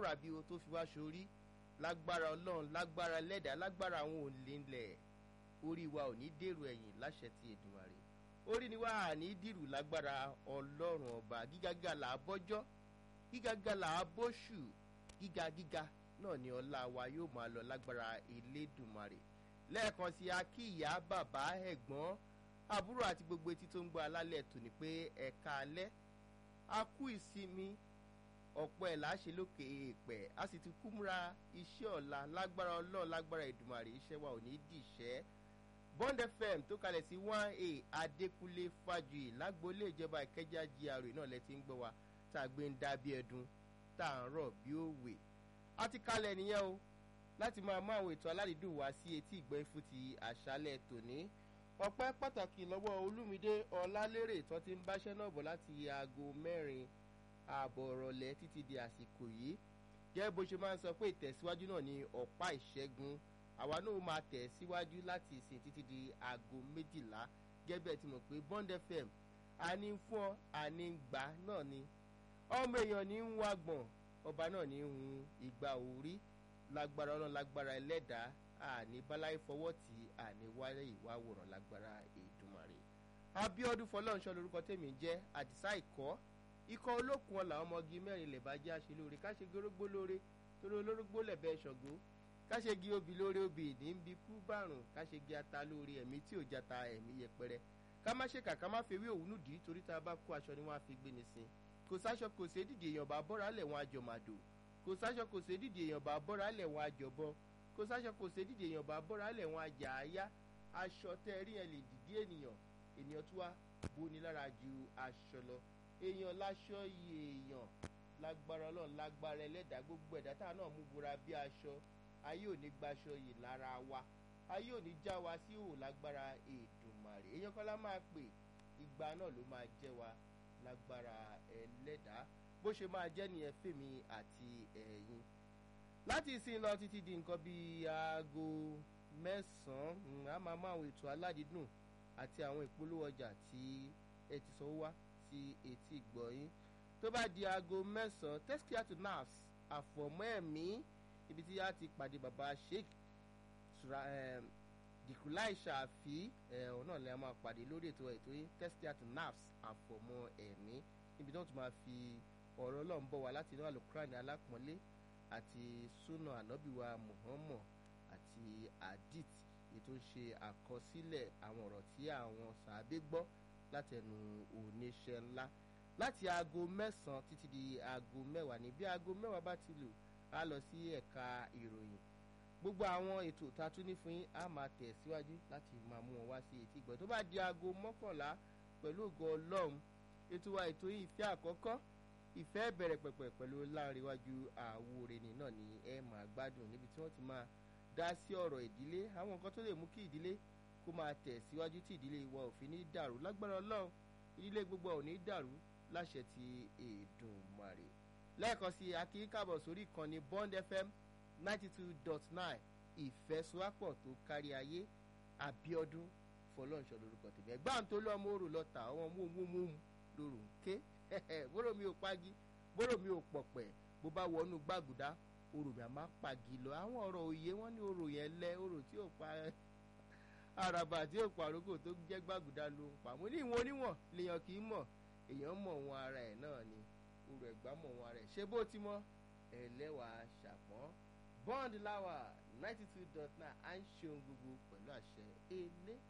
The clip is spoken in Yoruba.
àbí o tó fi wá sórí lágbára ọlọ́run lágbára lẹ́dàá lágbára àwọn òǹlẹ̀ ńlẹ̀ orí wa ò ní dèrò ẹ̀yìn láṣẹ ti Èdùmàrè orí ni wà á ní dìrù lágbára ọlọ́run ọba gígágá là á bọ́jọ́ gígágá là á bóṣù gíga gíga náà ni ọlá wa yóò máa lọ lágbára Elédùmarè lẹ́ẹ̀kan sí akíyà bàbá ẹ̀gbọ́n àbúrò àti gbogbo etí tó ń gbọ́ alálẹ̀ tòní pé ẹ̀ka alẹ́ a kú ìsinmi ọ̀pọ̀ ẹ̀ láṣẹ lókè èèpẹ̀ a sì ti kú múra iṣẹ́ ọ̀la lágbára ọlọ́run lágbára Èdùmàrè iṣẹ́ wa ò ní dìṣẹ́ Bond FM tó kalẹ̀ sí one a Adékúnlé Fájuyì lágboolé ìjọba Ìkẹjà GRA náà lẹ ti ń gbọ́ wa tá a gbé ń dá bí ẹdun tá à ń rọ̀ bí òwe a ti kalẹ̀ nìyẹn o láti máa mú àwọn ètò aládìídùn wá sí etí ìgbọ́ ifú ti àṣálẹ̀ tòní ọpẹ́ pàtàkì lọ́wọ́ Olúmídé Ọlálérè tó ti ń báṣẹ́ náà bọ̀ láti aago mẹ́rin ààbọ̀ ọ̀rọ̀lẹ́ títí di àsìkò yìí gẹ́gẹ́ bó ṣe máa ń sọ pé ìtẹ̀síwájú náà ni ọ̀pá ìṣẹ́gun àwa náà máa tẹ̀ síwájú láti ìsìn títí di aago méjìlá gẹ́gẹ́ bẹ́ẹ̀ ti mọ̀ pé Bond FM àní ń fún ọ àní ń gbà náà ni ọmọ èèyàn ní ń wá gbọ̀n ọba náà ní ń hun ìgbà orí lágbára ọlọ́run lágbára ẹlẹ́dàá àní báláyé fọwọ́ tí àní wáyé ìwà àwòrán lágbára Èdùmàrè Abíọ́dún Fọlọ́runṣọ́ lórúkọ tèmi jẹ́ Àdìsá ìkọ́ ikọ̀ olókun ọ̀la ọmọge mẹ́rin lè bá jẹ́ àṣẹ lóore ká ṣe gorógbó lóore torí olórógbó lẹ̀bẹ̀ ṣọ̀gbó ká ṣe gi obì lóore obì ní bí kú bárùn ká ṣe gi ata lóore ẹ̀mí tí ò jata ẹ̀mí yẹpẹrẹ ká má ṣe kàkà má fewé òwúnú dì í torí tá a bá kó aṣọ ni wọ́n á fi gbé ni sin kò sáṣọ kò sí dídì èèyàn bá bọ́ra lẹ̀ wọn àjọmàdò kò sáṣọ kò sí dídì èèyàn bá bọ́ra lẹ̀ wọn àjọbọ kò sáṣọ kò sí dídì èèyàn bá bọ́ra lẹ̀ wọn àjà àyá aṣọ tẹ́ rí yẹn lè dìdí ènìyàn ènìyàn tó wá boni lára ju aṣọ lọ èèyàn láṣọ yìí èèyàn lágbára ọlọ́run lágbára ẹlẹ́dàá gbogbo ẹ̀dá tá a náà mú bora bí aṣọ ayé ò ní gbaṣọ yìí lára wa ayé ò ní já wa sí òwò lágbára Èdùmàrè èèyàn kan lá máa pè ìgbà náà ló máa jẹ́ wa lágbára ẹlẹ́dàá bó ṣe máa jẹ́ nìyẹn fèmí àti ẹ̀yin láti ìsìn lọ títí di nǹkan bíi aago mẹ́sàn-án a máa mú àwọn ètò aládìídùn àti àwọn ìpolówó ọjà tí ẹ ti sanwó wá sí etí ìgbọ̀yìn tó bá di aago mẹ́sàn-án tẹ́síkíá to nafs àfọ̀mọ́ ẹ̀mí ibi tí a ti pàdé bàbá sheikh dìkúláì ṣàfi ọ̀hún náà lè máa pàdé lórí ètò ètò yìí tẹ́síkíá to nafs àfọ̀mọ́ ẹ̀mí níbi tí wọ́n tún máa fi ọ̀rọ̀ ọlọ́run bọ̀ wá láti inú àlùkùránì alápọ̀nlé àti súnà ànábìwá muhammad àti hadith ètò ń ṣe àkọsílẹ̀ àwọn ọ̀rọ̀ tí àwọn sàábé gbọ́ látẹnu oníṣẹ́ ńlá láti aago mẹ́sàn-án títí di aago mẹ́wàá ní bí aago mẹ́wàá bá ti lù á lọ sí ẹ̀ka ìròyìn gbogbo àwọn ètò tá a tún ní fún yín á máa tẹ̀ síwájú láti máa mú wọn wá sí etí ìgbọ́ tó bá di aago mọ́kànlá pẹ̀lú ògo ọlọ́run ètò wa ètò yìí ìfẹ́ àkọ́kọ́ ìfẹ́ bẹ̀rẹ̀ pẹ̀pẹ̀ pẹ̀lú láàrínwájú àwòrán náà ni ẹ máa gbádùn níbi tí wọ́n ti máa dá sí ọ̀rọ̀ ìdílé àwọn nǹkan tó lè mú kí ìdílé kó máa tẹ̀ síwájú tí ìdílé wa ò fi ní dàrú lágbára ọlọ́run ìdílé gbogbo ò ní dàrú láṣẹ ti Èdùmàrè lẹ́ẹ̀kan sí akí kábọ̀ sórí ìkànnì Bond FM ninety two dot nine ìfẹ́sowápọ̀ tó kárí ayé Abíọ́dún Fọlọ́nṣọ́ lórúkọ tèmi ẹ̀gbọ́n tó lọ́mọ òrò lọ́ta àwọn múmúmú lóru ń ké bóró mi ò pagi bóró mi ò pọ̀pẹ̀ bó bá wọnú gbàgùdá orò mi à máa pagi lọ àwọn ọ̀rọ̀ òye wọn ní orò yẹn lẹ orò tí ò pa àràbà tí ò pàrókò tó jẹ́ gbàgùdá ló ń pa mo ní ìwọ̀n oníwọ̀n lèèyàn kì í mọ̀ èèyàn mọ̀ wọn ara ẹ̀ náà ni orò ẹ̀gbá mọ̀ wọn ara ẹ̀ ṣé bó ti mọ̀ ẹlẹ́wàá ṣàpọ́n bond láwà ninety two dot nine à ń ṣe ohun gbogbo pẹ̀lú àṣẹ ilé.